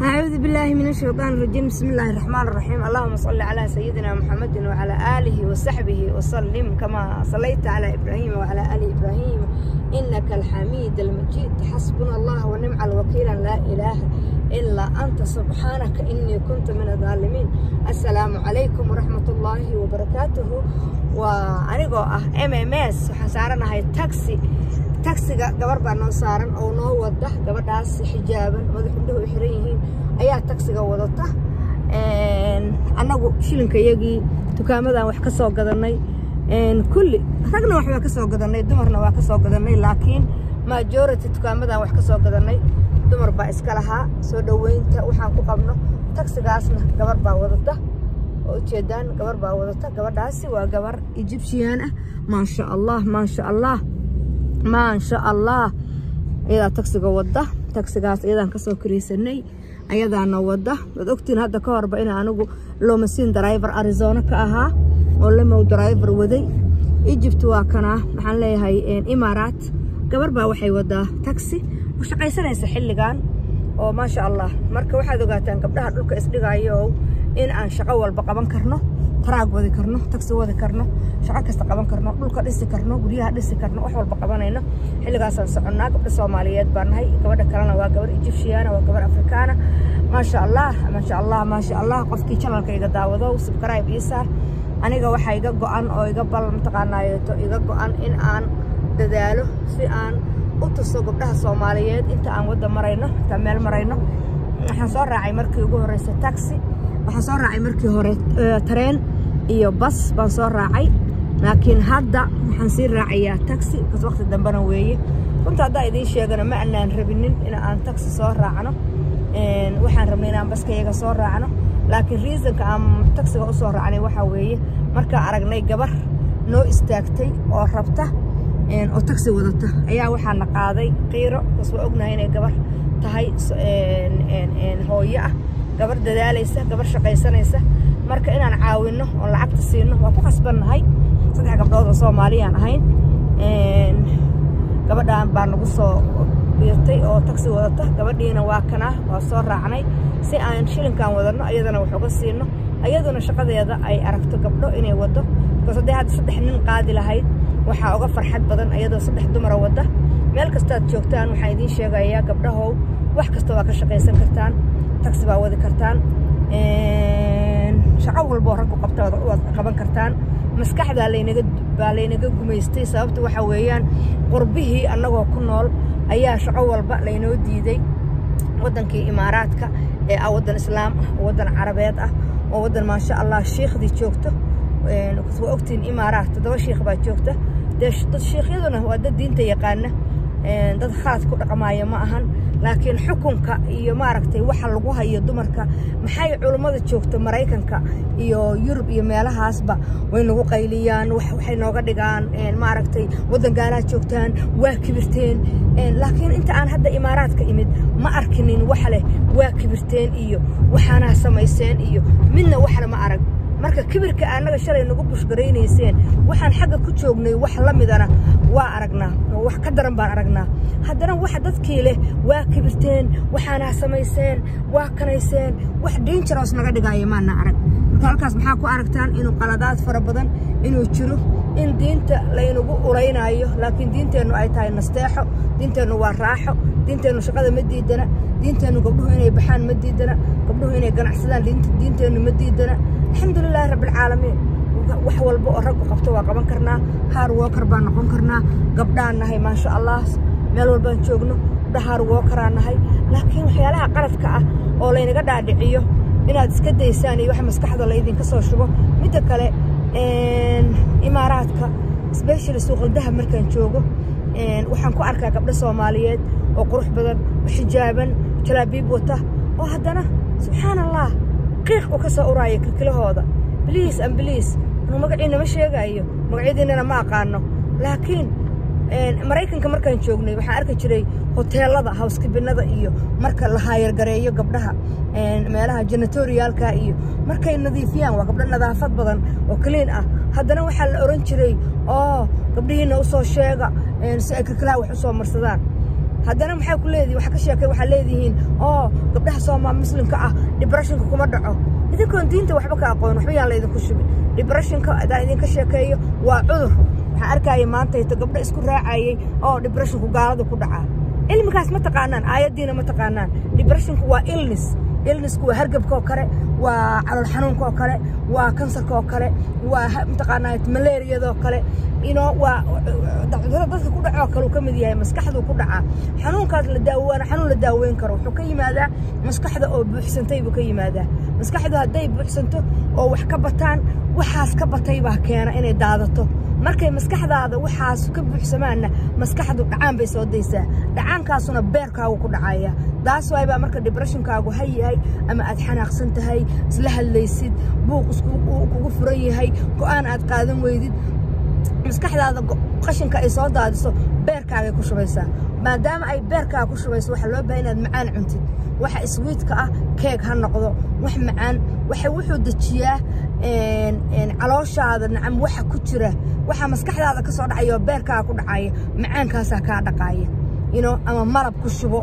أعوذ بالله من الشيطان الرجيم بسم الله الرحمن الرحيم اللهم صل على سيدنا محمد وعلى آله وصحبه وسلم كما صليت على إبراهيم وعلى آل إبراهيم إنك الحميد المجيد حسبنا الله ونعم الوكيل لا إله إلا أنت سبحانك إني كنت من الظالمين السلام عليكم ورحمة الله وبركاته وأنيقو أه ام ام اس waxaan saaranahay taxi taxiga gabar baa noo saaran oo noo wada gabadhaas xijaaban madax indhuhu u xiran yihiin ayaa taxiga wadata annagu shilinka iyagii dukaamadan wax ka soo gadanay kulli ragna waxbaa ka soo gadanay dumarna waa ka soo gadanay laakiin majority dukaamadan wax ka soo gadanay dumar baa iska lahaa soo dhoweynta waxaan ku qabno taxigaasna gabar baa wadata oo ujeedaan gabar baa wadata gabadhaasi waa gabar egyptian ah maasha allah maasha allah maasha allah iyadaa taxiga wadda taxigaas iyadaan kasoo kareysanay ayadaana wadda waad ogtiin hadda ka horba in anigu lomasiin driver arizona ka ahaa oo lamow driver waday egypt waa kanaa waxaan leeyahay imaaraat gabar baa waxay wadaa taxi oo shaqaysanaysa xilligan oo maasha allah marka waxaad ogaataan gabdhaha dhulka isdhigayo in aan shaqo walba qaban karno taraag wadi karno taxi wadi karno shaqo kasta qaban karno dhulka dhisi karno guryaha dhisi karno wax walba qabanayno xilligaasaan soconnaa gabdha soomaaliyeed baan nahay gabadha kalena waa gabar egyptiana waa gabar afrikaana maasha allah maasha allah maasha allah qofkii janalka iga daawado subscribe ii saar aniga waxaa iga go-an oo iga bal mataqaanaayeeto iga go-an in aan dadaalo si aan u tuso gabdhaha soomaaliyeed inta aan wadda marayno intaan meel marayno waxaan soo raacay markii ugu horreysay taxi waxaan soo raacay markii hore tareen iyo bas baan soo raacay laakiin hadda waxaan sii raacayaa taxi kas waqti dambena weeye runta haddaa idiin sheegana ma anaan rabinin in aan taxi soo raacno waxaan rabnay inaan baska iyaga soo raacno laakiin reasonka aan taxiga u soo raacnay waxaa weeye markaa aragnay gabar noo istaagtay oo rabta oo taxi wadata ayaa waxaana qaaday qiiro kas waa ognahay inay gabar tahay hooyo ah gabar dadaalaysa gabar shaqaysanaysa marka inaan caawinno oo lacagta siino waa ku khasbannahay saddex gabdhood oo soomaaliyaan ahayn gabadhaan baa nagu soo biirtay oo taxi wadata gabadhiina waa kanaa waa soo raacnay si aan shilinkan wadanno ayadana wax uga siino ayaduna shaqadeeda ay aragto gabdho inay waddo bikaas haddii hadda saddex nin qaadi lahayd waxaa uga farxad badan ayadoo saddex dumara wadda meel kastaad joogtaan waxaan idiin sheegayaa gabdhahow wax kasta waa ka shaqaysan kartaan taxi baa wadi kartaan shaqo walboo raggu qabta waad qaban kartaan maskaxdaa laynaga baa laynaga gumaystay sababta waxaa weeyaan qurbihii annagoo ku nool ayaa shaqo walba laynoo diiday waddankii imaaraadka ee ah waddan islaam ah oo waddan carabeed ah oo waddan maasha allah shiikhdii joogto waa ogtiin imaaraat toddoba shiikh baa joogta dee dad shiikhyaduna waa dad diinta yaqaana dad khalad ku dhaqmaaya ma ahan laakiin xukunka iyo maaragtay waxa lagu hayo dumarka maxay culummada joogta maraykanka iyo yurub iyo meelahaasba way nagu qayliyaan waxay nooga dhigaan maaragtay waddan gaalaha joogtaan waa kibirteen laakiin inta aan hadda imaaraadka imid ma arkinin wax leh waa kibirteen iyo waxaanaa samayseen iyo midna waxle ma arag marka kibirka annaga shalay nagu bushgaraynayseen waxaan xagga ku joognay wax la midana waa aragnaa wax ka daran baan aragnaa haddana waxa dadkii leh waa kibirteen waxaanaa samayseen waa kanayseen wax dangeros naga dhigaayo maana arag marka halkaas maxaa ku aragtaan inuu qaladaad fara badan inuu jiro in diinta laynagu ulaynaayo laakiin diinteennu ay tahay nasteexo diinteennu waa raaxo diinteennu shaqada ma diidana diinteennu gabdhuhu inay baxaan ma diidana gabdhuhu inay ganacsadaan diinteennu ma diidana alxamdulilaahi rabbialcaalamiin wax walba oo raggu qabto waa qaban karnaa haar wookar baan noqon karnaa gabdhaan nahay maasha allah meel walbaan joogno gabdha haar wookaraan nahay laakiin waxyaalaha qaladka ah oo laynaga dhaadhiciyo inaad iska daysaan iyo wax maskaxda laydinka soo shubo midda kale imaaraadka sbeshali suuqaldaha markaan joogo waxaan ku arkaa gabdho soomaaliyeed oo qurux badan oo xijaaban jalaabiib wata oo haddana subxaan allah qiiq u ka soo uraayo kilkilahooda bliis an bliis anuu magaciina ma sheegaayo magacyadiinana ma aqaano laakiin maraykanka markaan joognay waxaan arki jiray hoteelada hawskibinada iyo marka la haayargareeyo gabdhaha meelaha janatoriyaalka iyo markay nadiifiyaan waa gabdho nadaafad badan oo kaliin ah haddana waxaa la oran jiray oo gabdhihiina u soo sheega si ay kilkilaha wax u soo marsadaan haddana maxay ku leedihin waxa ka sheekay waxaa leedihiin oo gabdhaha soomaa muslimka ah debreshonka kuma dhaco idinkoon diinta waxba ka aqoon waxba yaan laydinku shubin debreshonka haddaan idinka sheekeeyo waa cudur waxaan arkaya maantayto gabdho isku raacayay oo debreshonku gaalada ku dhacaa cilmigaas ma taqaanaan aayaddiina ma taqaanaan debreshonku waa illness illnessku waa hargabka oo kale waa calool xanuunka oo kale waa kansarka oo kale waa mataqaanaa malaariyada oo kale ino waa cudurada dadka ku dhaco oo kale uu ka mid yahay maskaxduu ku dhacaa xanuunkaas la daawaana xanuun la daaweyn karo wuxuu ka yimaadaa maskaxda oo buuxsantay buu ka yimaadaa maskaxdu hadday buuxsanto oo wax ka bataan waxaas ka batay baa keena inay daadato markay maskaxdaada waxaas ka buuxsamaanna maskaxdu dhacaan bay soo daysaa dhacaankaasuna beerkaagu ku dhacaya daas waay baa marka debreshnkaagu ha yahay ama aad xanaaqsan tahay isla hadlaysid buuq iskugu furan yahay go'aan aad qaadan weydid maskaxdaada qashinka ay soo daadiso beerkaagay ku shubaysaa maadaama ay beerkaaga ku shubayso waxaa loo bahay inaad macaan cuntid waxa iswiidka ah keeg ha noqdo wax macaan waxa wuxuu dejiyaa calooshaada nacam waxa ku jira waxa maskaxdaada ka soo dhacaya oo beerkaaga ku dhacaya macaankaasaa kaa dhaqaaya ino ama malab ku shubo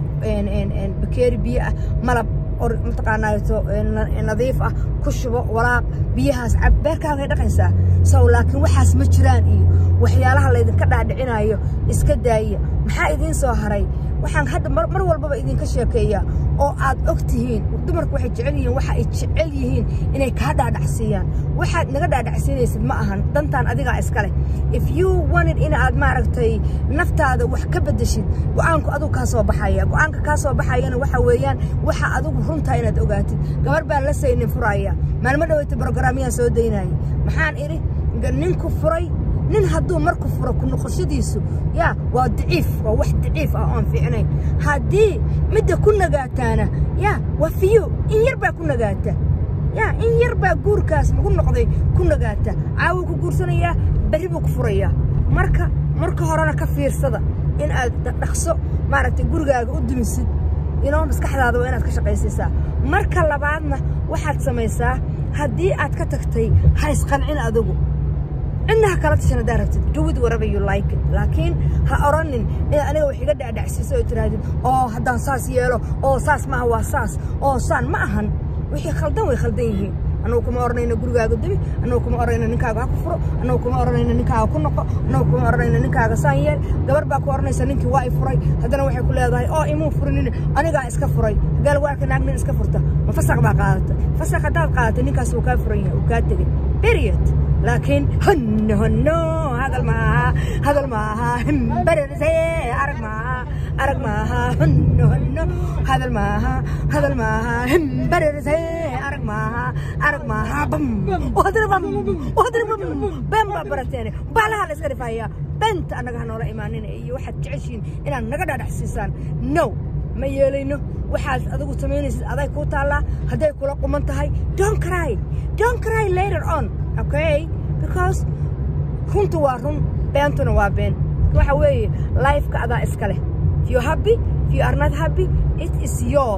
bakeeri biyo ah malab mataqaanaato nadiif ah ku shubo walaaq biyahaas cab beerkaagay dhaqaysaa sow laakiin waxaas ma jiraan iyo waxyaalaha laydinka dhaadhicinayo iska daaya maxaa idiin soo haray waxaan hadda mar walbaba idinka sheekeeyaa oo aad og tihiin dumarku waxay jecel yihiin waxa ay jecel yihiin inay kaa dhaadhacsiiyaan waxaad naga dhaadhacsiinaysid ma ahan dantaan adigaa iska leh if you wanted in aad maaragtay naftaada wax ka beddeshid go'aanku adigu kaa soo baxaya go'aanka kaa soo baxayana waxa weeyaan waxa adigu runtaa inaad ogaatid gabar baan la saynin furaya maalmo dhaweyta brograamyaan soo daynayay maxaan idhi ninku furay nin hadduu marku furo ku noqoshadiisu yaa waa daciif waa wax daciif ah oon fiicnayn haddii midda ku nagaataana yaa waa fiyo in yar baa ku nagaata yaa in yar baa guurkaas lagu noqday ku nagaata caawuu ku guursanayaa berri buu ku furayaa marka marka horena ka fiirsada in aad dhaqso maaragtay gurigaaga u dumisid inoo maskaxdaada waa inaad ka shaqaysiisaa marka labaadna waxaad samaysaa haddii aad ka tagtay ha isqancin adigu cidna ha kala tashan haddaa rabtid do it whatever you like it laakiin ha oranin in aniga wax iga dhacdhacsiiso oo tirahdid oo haddaan saas yeelo oo saas maaha waa saas oo saan ma ahan wixii khaldan way khaldan yihiin annagu kuma oranayno gurigaaga dumi annagu kuma oranayno ninkaaga ha ku furo annagu kuma oranayno ninkaaga ku noqo annagu kuma oranayno ninkaaga saan yeel gabar baa ku oranaysa ninkii waa i furay haddana waxay ku leedahay oo imuu furinin anigaa iska furay hagaa lagu arka naag nin iska furta ma fasaq baa qaadatay fasaq haddaad qaadatay ninkaas wuu kaa furan yahay wuu kaa tegey period laakiin honno honno hadal maaha hadal maaha himbararse arag maaha arag maaha honno honno hadal maaha hadal maaha himbararse arag maaha arag maaha bam wadri bam wadri bam bam baa barateene baalaha la iska dhifaya benta annaga ha noola imaanina iyo waxaad jeceshiin inaad naga dhaadhaxsiisaan no ma yeelayno waxaad adigu samaynaysid aday kuu taallaa hadday kula quman tahay don't cry don't cry later on okay because runtu waa run beentuna waa been waxa weeye lifeka adaa iska leh if you happy if you are not happy it is your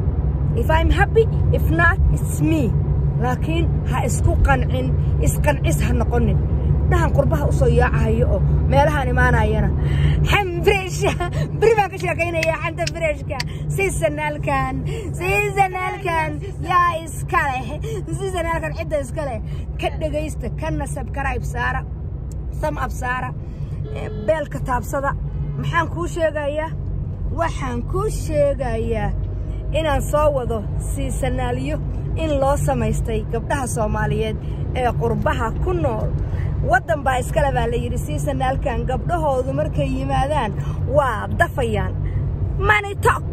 if I'm happy if not it's me laakiin ha isku qancin isqancis ha noqonin dhahan qurbaha u soo yaacahayo oo meelahaan imaanayana xam freesha beri baan ka sheekaynaya xanta freeshka siisanaalkan siisanaalkan yaa iska leh siisanaalkan cidda iska leh ka dhegaysta kana sabkarayb saara sam ab saara beelka taabsada maxaan kuu sheegayaa waxaan kuu sheegayaa inaan soo wado siisanaalyo in loo samaystay gabdhaha soomaaliyeed ee qurbaha ku nool waddan baa iskale baa la yidhi siisanaalkan gabdhahoodu markay yimaadaan waa dafayaan manitok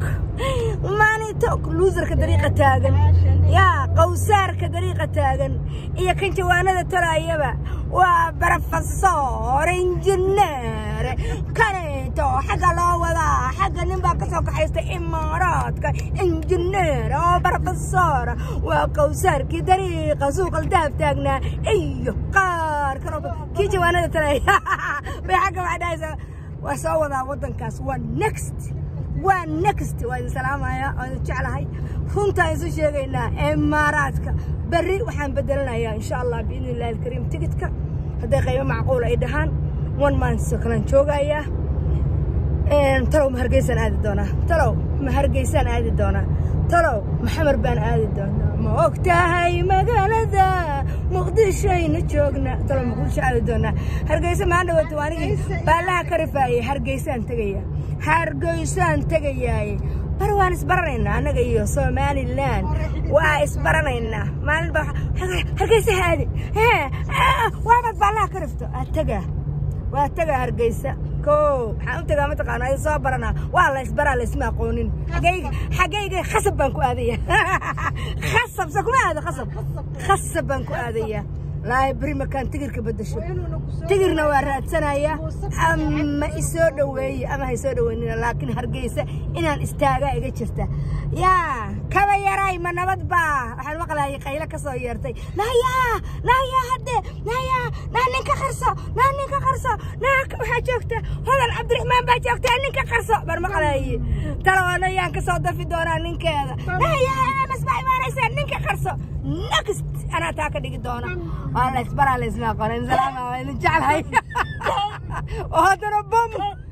manitok luusarka dariiqa taagan yaa qawsaarka dariiqa taagan iyo kan jawaanada tolaayaba waa barofesor injineer kaneeto xagga loo wadaa xagga nin baa ka soo kaxaysta imaaraadka injineer oo barofesor waa qawsaarkii dariiqa suuqal daab taagnaa iyo qaar kaloo kii jawaanada tolaaya bay xagga waxdhahaysa waa soo wadaa waddankaas waa next waa next waa idin salaamaya waa idin jeclahay runtaan isu sheegaynaa imaaraadka berri waxaan bedelanayaa insha allah biidni illahi alkariim tigidka hadday qaybo macquul ay dhahaan one month oo kalaan joogayaa talow ma hargeysaan aadi doonaa talow ma hargeysaan aadi doonaa talow maxamar baan aadi doonaa ma og tahay magaalada muqdishoayna joogna talow muqdisho aadi doonaa hargeysa maan dhawaato anigii baallaha ka rifaayay hargeysaan tegaya hargeysaan tegayaaye bar waan isbaranaynaa annaga iyo somalilan waa isbaranaynaa maalinba hargeysa aadi waabad baallaha ka rifto aa tagaa waa tagaa hargeysa ko waxaan u tagaa mataqaana ay soo baranaa waa la isbaraa laysma aqoonin xagayga xagayga khasab baan ku aadaya khasab se kuma aado khasab khasab baan ku aadaya laahi beri makaan tigirka bedesho tigirna waa raadsanaya ama isoo dhoweeye ama ha isoo dhoweynina laakiin hargeysa inaan istaagaa iga jirta yaa kaba yaray ma nabad baa waxaan maqlayay qaylo ka soo yeertay naayaa naayaa hadde naayaa naa ninka qarso naa ninka qarso naa waxaa joogta hodan cabdiraxmaan baa joogta ninka qarso baan maqlayay talawaana yaan ka soo dafi doonaa ninkeeda naayaa emas baa imaanaysaa ninka qarso next anaa taa ka dhigi doona waa la isbaraa la isma aqoonin salaama waa idin jeclahay oo haddana bom